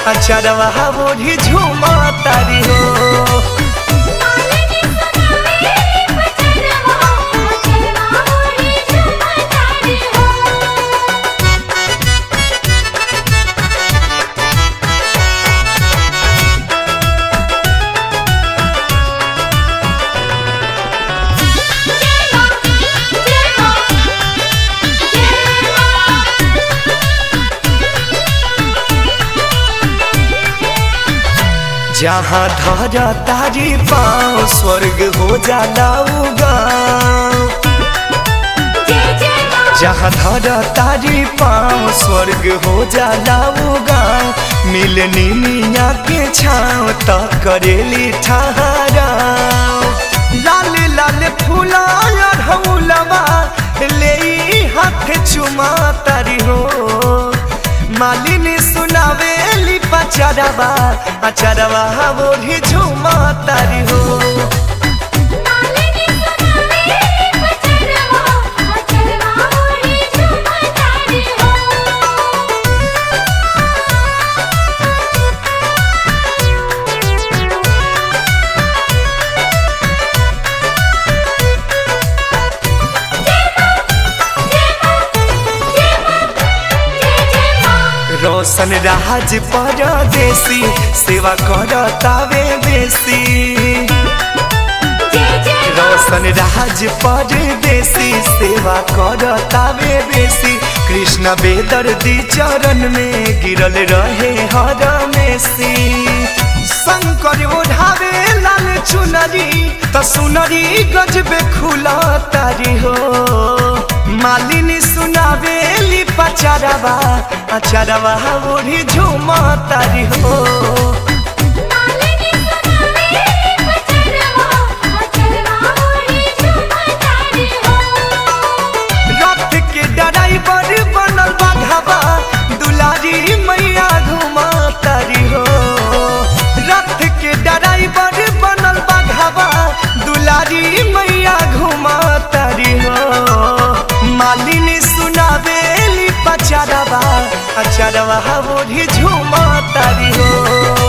अचरवा बोढ़ी झूमा तारी हो जहाँ धरा तारी पाँव स्वर्ग हो जाला गाँव जहाँ धरा तारी पाँव स्वर्ग हो जाला गाँव मिलनी मिया के छाँव त करेली ठहरा लाल लाल फूला हौलवा ले हाथ चुमा तारी हो मालिनी सुनावेली पचरवा अचरवा बोली झुमा तारी हो रोशन राज परदेसी सेवा करतावे बेसी रोशन राज परदेसी सेवा करतावे बेसी कृष्ण बेदर्दी चरण में गिरल रहे हर मेसी शंकर ओढ़ावे लाल चुनरी त सुनरी गजबे खुला तारी हो मालिनी सुनावेली पचरवा अचरवा ओढ़ी झूमा तारी हो रथ के ड्राइवर बनल बाघवा दुलारी मैया घुमा तारी हो रथ के ड्राइवर बनल बाघवा दुलारी मैया घुमा तारी हो मालिनी सुनावेली पचरवा अचरवा बोढ़ी झुमा तारी हो